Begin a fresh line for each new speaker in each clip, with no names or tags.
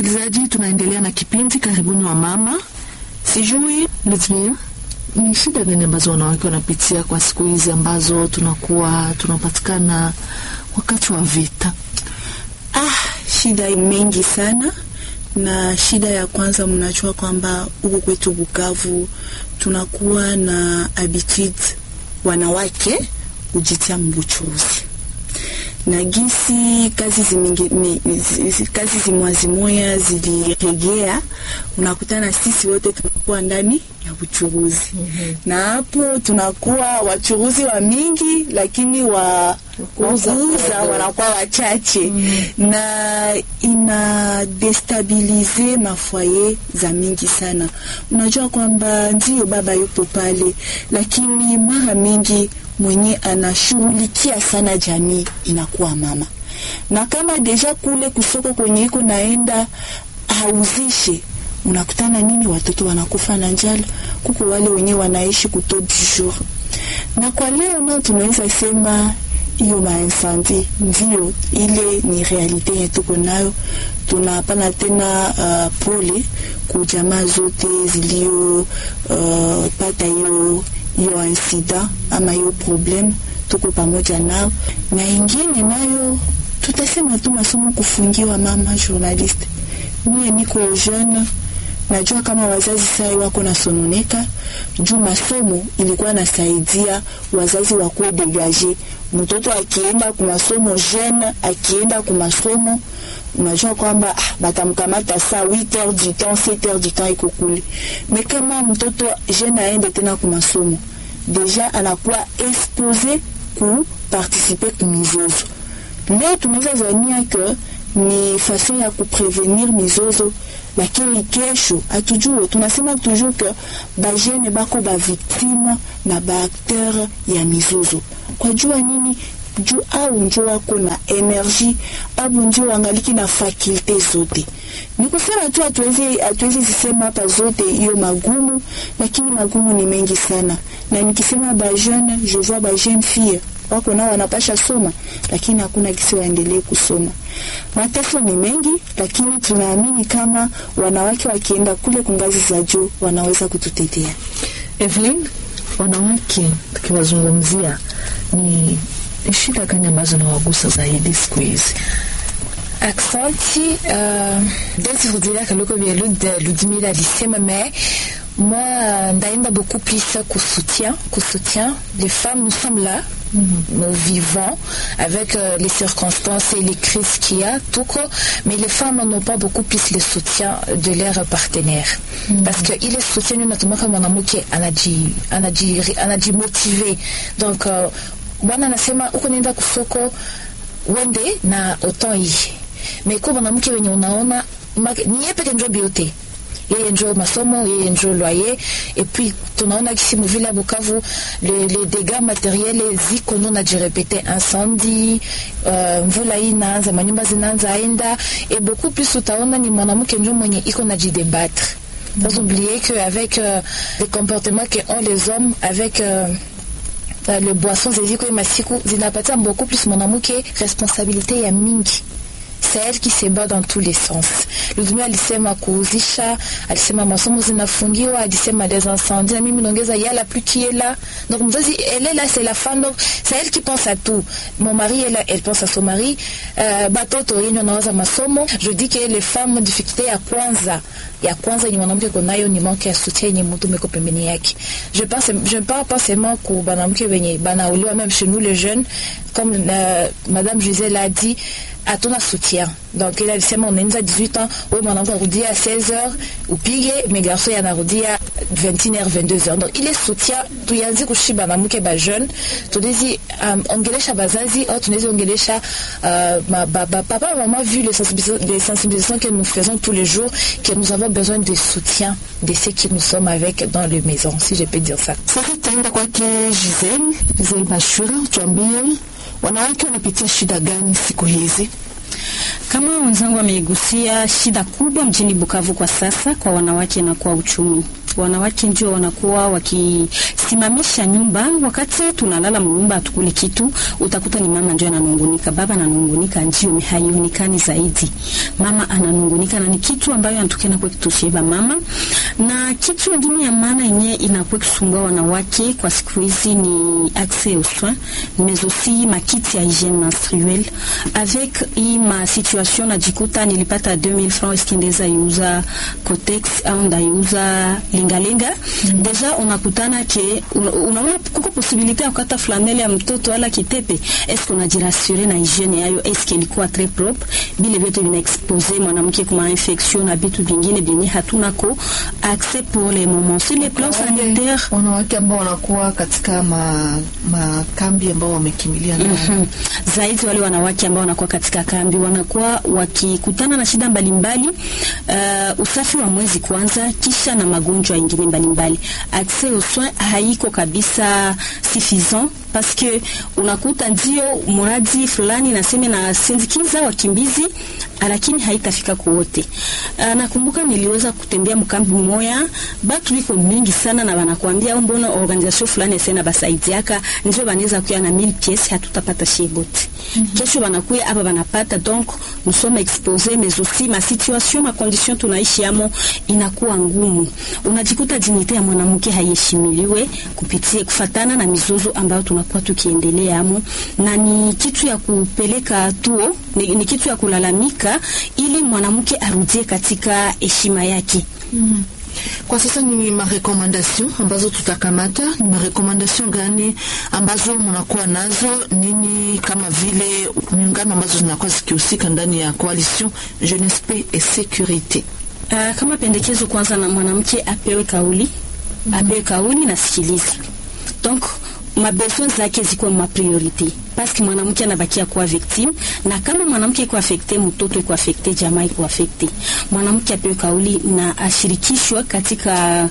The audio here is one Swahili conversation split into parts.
wasikilizaji, tunaendelea na kipindi karibuni wa mama. Sijui Litvia, ni shida gani ambazo wanawake wanapitia kwa siku hizi ambazo tunakuwa tunapatikana wakati wa vita?
Ah, shida mengi sana, na shida ya kwanza, mnajua kwamba huku kwetu Bukavu tunakuwa na habitude wanawake kujitia mbuchuzi na gisi kazi zimingi, mi, zi, kazi zimwazimoya ziliregea, unakutana sisi wote tunakuwa ndani ya uchuruzi mm -hmm. na hapo tunakuwa wachuruzi wa mingi, lakini wa kuuza wanakuwa wachache mm -hmm. na ina destabilize mafwaye za mingi sana. Unajua kwamba ndio baba yupo pale, lakini mara mingi mwenye anashughulikia sana jamii inakuwa mama, na kama deja kule kusoko kwenye iko naenda hauzishe, unakutana nini? Watoto wanakufa na njala, kuko wale wenyewe wanaishi kuto du jour. Na kwa leo nao tunaweza sema hiyo maincendie ndio ile ni realite yenye tuko nayo. Tunapana tena uh, pole ku jamaa zote zilio uh, pata hiyo hiyo insida ama hiyo problem, tuko pamoja nao. Na ingine nayo tutasema tu masomo kufungiwa. Mama journalist, mie niko jeune, najua kama wazazi sai wako nasononeka juu masomo ilikuwa nasaidia wazazi wakuwe degage. Mtoto akienda kumasomo jeune, akienda kumasomo unajua kwamba ah, batamkamata saa 8h du temps 7h du temps iko kule. Me kama mtoto jeune aende tena kumasomo, deja anakuwa expose ku participer ku mizozo. Leo tunaweza zania ke ni fason ya kuprevenir mizozo, lakini kesho hatujue. Tunasema toujours ke bajene bako baviktime na baakteur ya mizozo. Kwa jua nini? juu au njo wako na energie au njo wangaliki na fakulte zote. Ni kusema tu hatuwezi hatuwezi zisema hapa zote hiyo magumu, lakini magumu ni mengi sana, na nikisema ba jeune je vois ba jeune fille wako nao wanapasha soma, lakini hakuna kisi waendelee kusoma. Mateso ni mengi, lakini tunaamini kama wanawake wakienda kule kungazi za juu wanaweza kututetea.
Evelyn, wanawake tukiwazungumzia ni shida gani ambazo nawagusa zaidi siku hizi?
Aksanti. Euh, Desi rudilia kaloko vya Ludmila alisema mais moi ndaenda beaucoup plus ku soutien, ku soutien. Les femmes, nous sommes là, mm -hmm. nous vivons avec euh, les circonstances et les crises qu'il y a, tout quoi, mais les femmes n'ont pas beaucoup plus le soutien de leurs partenaires. Mm -hmm. Parce que il est soutien, nous n'avons pas mwanamke anaji anaji anaji motivé. Donc euh, bwana anasema uko nenda kusoko wende na oton hii me kwa mwanamke wenye unaona ni yeye peke njo biote yeye njo masomo yeye njo loyer et puis tunaona kisi muvile ya Bukavu les, les dégâts matériels ziko ndo najirepete incendie uh, mvula hii inaanza manyumba zinaanza aenda et beaucoup plus utaona ni mwanamke njo mwenye iko najidebattre Vous oubliez qu'avec euh, les comportements que ont les hommes, avec euh, le boisson zeziko masiku zinapatia beaucoup plus mwanamke responsabilité ya mingi c'est elle qui se bat dans tous les sens. Ludmila alisema kuuzisha, alisema masomo zinafungiwa, alisema des incendies, na mimi naongeza yala plus qui est là. Donc mzazi, elle est là, c'est la femme, donc c'est elle qui pense à tout. Mon mari est là, elle pense à son mari. Euh, batoto yenye wanawaza masomo. Je dis que les femmes difficulté ya kwanza ya kwanza yenye mwanamke konayo ni manque ya soutien yenye mtu meko pembeni yake. Je pense je parle pas seulement ku banamke wenye banauliwa même chez nous les jeunes comme euh, madame Gisèle a dit hatuna soutien donc ile alisema unaanza 18 ans wewe mwanamke anarudia 16 heures upige mais garçon yanarudia 21 heures 22 heures donc ile soutien tuanze kushiba na mke ba jeune tunawezi um, ongelesha bazazi au tunawezi ongelesha uh, ma, ba, ba, papa maman vu les sensibilisations, les sensibilisations que nous faisons tous les jours que nous avons besoin de soutien de ceux qui nous sommes avec dans les maisons si je peux dire ça
sasa tutaenda kwake Giselle Giselle Bashura tuambie wanawake wanapitia shida gani siku hizi
Kama wenzangu wameigusia, shida kubwa mjini Bukavu kwa sasa kwa wanawake na kwa uchumi. wanawake ndio wanakuwa wakisimamisha nyumba. Wakati tunalala mnyumba hatukuli kitu, utakuta ni mama ndio ananungunika, baba ananungunika, ndio haionekani zaidi. Mama ananungunika na ni kitu ambayo anatokana kwa kitushiba mama. Na kitu kingine ya maana yenyewe inakuwa kusumbua wanawake kwa siku hizi ni accès aux soins mais aussi makiti ya hygiène menstruelle avec hii ma situation najikuta nilipata 2000 francs iskindeza iuza Cotex au ndaiuza lingalinga mm -hmm. Deja unakutana ke unaona kuko posibilite ya kukata flanele ya mtoto wala kitepe, eske unajirasure na hygiene yayo, eske ilikuwa très propre. Bile vyote vina expose mwanamke kuma infection na vitu vingine vyenye hatuna ko accès pour les moments sur les plans sanitaires.
Wanawake ambao wanakuwa katika ma, makambi ambao wamekimbilia mm
-hmm. Zaidi wale wanawake ambao wanakuwa katika kambi wanakuwa wakikutana na shida mbalimbali uh, usafi wa mwezi kwanza, kisha na magonjwa mengine mbalimbali. Accès aux soins haiko kabisa suffisant parce que unakuta ndio mradi fulani naseme na sindikiza wakimbizi lakini haitafika kwa wote. Uh, nakumbuka niliweza kutembea mkambi mmoja, batu biko mingi sana na wanakuambia mbona organisation fulani sena basaidiaka ndio banaweza kuya na 1000 pièces hatutapata shebote. Mm -hmm. Kesho wanakuya hapa wanapata donc nous sommes exposés mais aussi ma situation ma condition tunaishi amo inakuwa ngumu. Unajikuta dignité ya mwanamke haiheshimiliwe kupitia kufatana na mizozo ambayo tunakuwa tukiendelea amo, na ni kitu ya kupeleka tuo, ni, ni kitu ya kulalamika ili mwanamke arudie katika heshima yake.
mm -hmm. Kwa sasa ni marekomandasyon ambazo tutakamata. Ni marekomandasyon gani ambazo mnakuwa nazo nini, kama vile miungano ambazo zinakuwa zikihusika ndani ya coalition Jeunesse Paix et Sécurité?
Uh, kama pendekezo kwanza, na mwanamke apewe kauli mm -hmm. apewe kauli na sikiliza donc mabesoin zake zikuwa ma priorite paske mwanamke anabakia kuwa victime, na kama mwanamke iko afekte, mtoto iko afekte, jamaa iko afekte. Mwanamke apewe kauli na ashirikishwa katika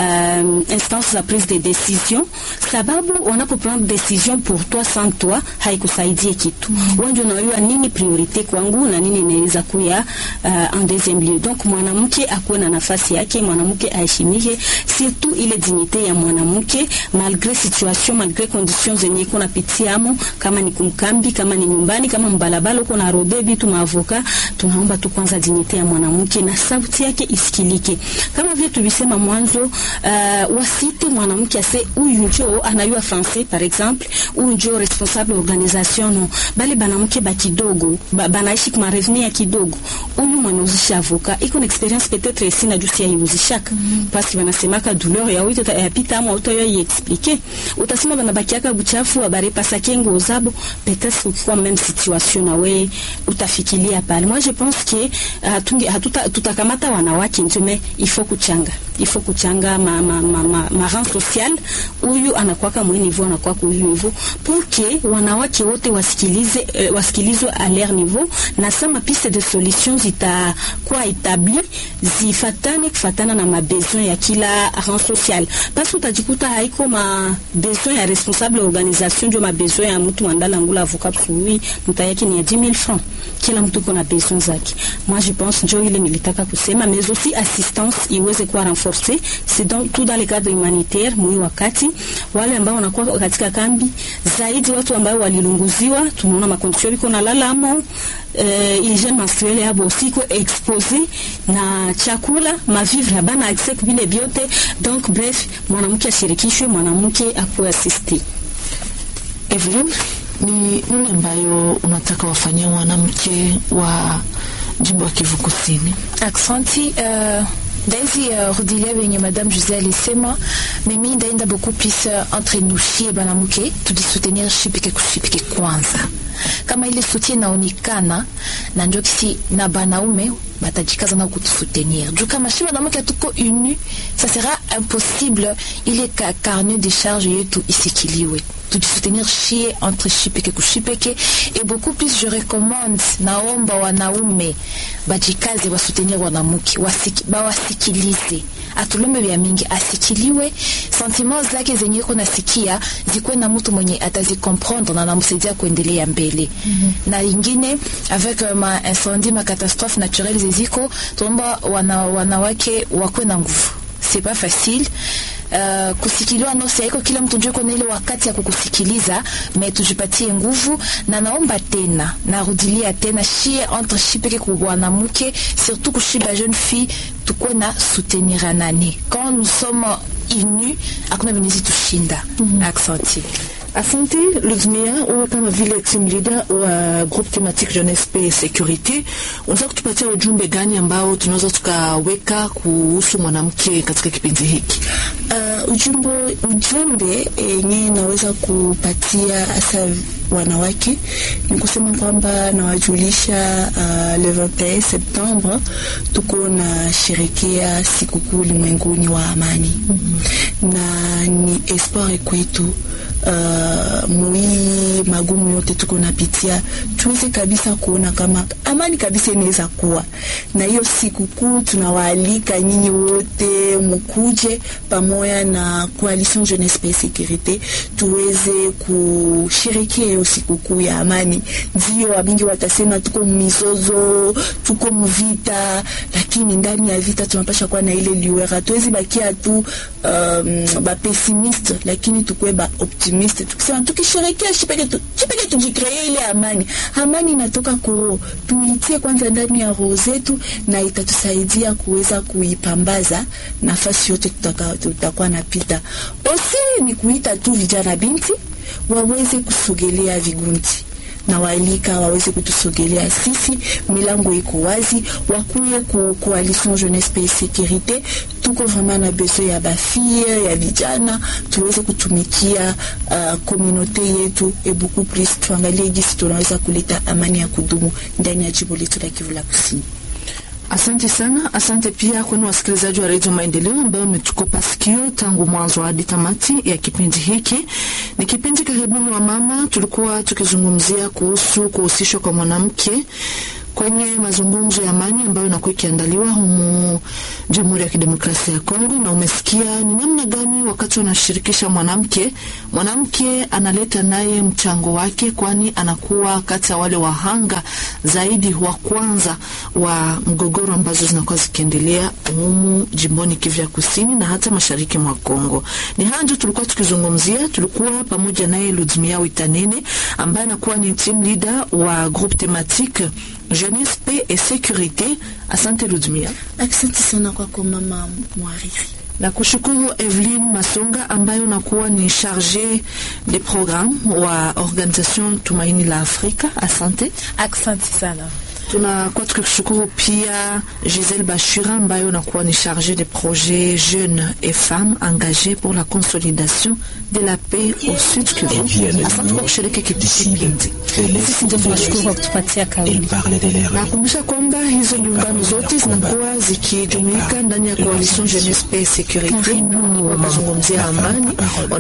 um, instance za prise de decision, sababu wanapo prendre decision pour toi sans toi haikusaidie kitu. mm -hmm. Wanje unajua nini priorite kwangu na nini inaweza kuya uh, en deuxième lieu. Donc mwanamke akuwe na nafasi yake, mwanamke aheshimike, surtout ile dignité ya mwanamke malgré situation, malgré conditions zenye iko napitiamo kama ni kumkambi, kama ni nyumbani, kama mbalabala uko na rode vitu maavoka, tunaomba tu kwanza dignity ya mwanamke na sauti yake isikilike, kama vile tulisema mwanzo. Uh, wasite mwanamke ase huyu njo anayua français par exemple, huyu njo responsable organisation no, bali banamke ba kidogo ba, banaishi kwa revenu ya kidogo, huyu mwanauzisha avoka iko na experience peut-être ici na jusi yauzishaka mm -hmm. parce banasemaka douleur ya wito ya pita ama uto yo expliquer, utasema banabakiaka buchafu habari pasake ngoza peut-être ukikuwa même situation na we utafikiria pale. Moi je pense que uh, hatuta tutakamata wanawake ndio mais il faut kuchanga il faut kuchanga ma ma ma, ma, ma rang social huyu anakuwa mwe niveau anakuwa kwa huyu niveau pour que wanawake wote wasikilize uh, wasikilizwe à leur niveau na sama piste de solution zitakuwa établi zifatane kufatana na mabesoin ya kila rang social parce que utajikuta haiko ma besoin ya responsable organisation ndio mabesoin ya mtu mandala ngula avocat kui mta yake ni ya 10000 francs. Kila mtu kuna besoin zake. Moi je pense ndio ile nilitaka kusema, mais aussi assistance iweze kuwa renforcée c'est donc tout dans le cadre humanitaire. Mwi wakati wale ambao wanakuwa katika kambi zaidi, watu ambao walilunguziwa, tunaona makondisio biko na lalamo Uh, hygiene menstruelle yabo siko expose na chakula mavivre habana accès vile vyote donc bref, mwanamke ashirikishwe, mwanamke akuwe assiste.
Evelyn, ni nini ambayo unataka wafanyia mwanamke wa jimbo ya Kivu Kusini?
Aksanti uh... Daisy uh, rudilia venye Madame José alisema, mimi ndaenda beaucoup plus uh, entre nous shie banamuke tujisoutenir shipike kushipike kwanza, kama ile soutien inaonekana na ndio kisi na banaume batajikaza na kutusoutenir juu kama shi banamuke tuko uni, ça sera impossible ile ka carnet de charge yetu isikiliwe tujisoutenir shie entre shipeke kushipeke et beaucoup plus je recommande naomba wanaume bajikaze wasoutenir wanamuke wasiki, bawasikilize atulombe vya mingi asikiliwe sentiment zake zenye iko nasikia zikuwe na mtu mwenye atazikomprendre na namsaidia kuendelea mbele mm -hmm. na ingine avec uh, ma incendie ma catastrophe naturelle zeziko tunaomba wana, wanawake wakuwe na nguvu c'est pas facile uh, kusikiliwa nose haiko kila mtu njue kona ile wakati ya kukusikiliza me tujipatie nguvu na naomba tena narudilia tena shie entre shi peke kuwanamke surtout kushi ba jeune fille tukuwe na soutenirana quand nous sommes unis hakuna venezi tushinda mm -hmm. accenti
Asante Ludmia, wewe kama vile team leader wa groupe thématique jeunesse paix et sécurité, unaweza kutupatia ujumbe gani ambao tunaweza tukaweka kuhusu mwanamke katika kipindi hiki?
Uh, ujumbe ujumbe yenye naweza kupatia hasa wanawake ni kusema kwamba nawajulisha uh, le 21 Septembre tuko na sherekea sikukuu ulimwenguni wa amani mm -hmm. na ni espoir kwetu uh, mwii magumu yote tuko napitia tuweze kabisa kuona kama amani kabisa inaweza kuwa na hiyo sikukuu. Tunawaalika nyinyi wote mukuje pamoja na Coalition Jeunesse Paix Sécurité tuweze kusherekea hiyo sikukuu ya amani. Ndio wabingi watasema tuko mizozo, tuko mvita, lakini ndani ya vita tunapasha kuwa na ile liwera, tuwezi bakia tu um, ba pessimiste, lakini tukue ba optimiste, tukisema tukisherekea chipeke tu, chipeke tujikree ile amani. Amani inatoka kwa tuitie kwanza ndani ya roho zetu, na itatusaidia kuweza kuipambaza nafasi yote tutakuwa napita. Osi ni kuita tu vijana binti waweze kusogelea vigundi na waalika waweze kutusogelea sisi, milango iko wazi, wakuye ku coalition jeunesse paix sécurité. Tuko vraiment na besoin ya bafie ya vijana, tuweze kutumikia uh, communauté yetu et beaucoup plus, tuangalie jinsi tunaweza kuleta amani ya kudumu ndani ya jimbo letu la Kivu la Kusini.
Asante sana. Asante pia kwenu wasikilizaji wa redio Maendeleo ambayo umetukopa sikio tangu mwanzo hadi tamati ya kipindi hiki. Ni kipindi karibuni wa mama, tulikuwa tukizungumzia kuhusu kuhusishwa kwa mwanamke kwenye mazungumzo ya amani ambayo inakuwa ikiandaliwa humu Jamhuri ya Kidemokrasia ya Kongo, na umesikia ni namna gani wakati wanashirikisha mwanamke, mwanamke analeta naye mchango wake, kwani anakuwa kati ya wale wahanga zaidi wa kwanza wa mgogoro ambazo zinakuwa zikiendelea humu jimboni Kivu ya Kusini na hata mashariki mwa Kongo. Ni haya ndio tulikuwa tukizungumzia. Tulikuwa pamoja naye Ludmia Witanene ambaye anakuwa ni team leader wa groupe thématique jeunesse paix et sécurité. Asante Ludmia.
Asante sana kwako mama mwariri.
Na kushukuru Evelyn Masonga ambaye unakuwa ni charge de programme wa organisation Tumaini la Afrika. Asante.
Asante sana.
Tunakuwa tukikushukuru pia Giselle Bashira ambayo unakuwa ni charge de projet jeunes et femmes engagées pour la consolidation de la paix au Sud Kivu. Asante kwa kushiriki kipindi.
Sisi ndio tunashukuru kwa kutupatia kauli.
Nakumbusha kwamba hizo miungano zote zinakuwa zikijumuika ndani ya Coalition Jeunesse Paix et Sécurité, wakizungumzia amani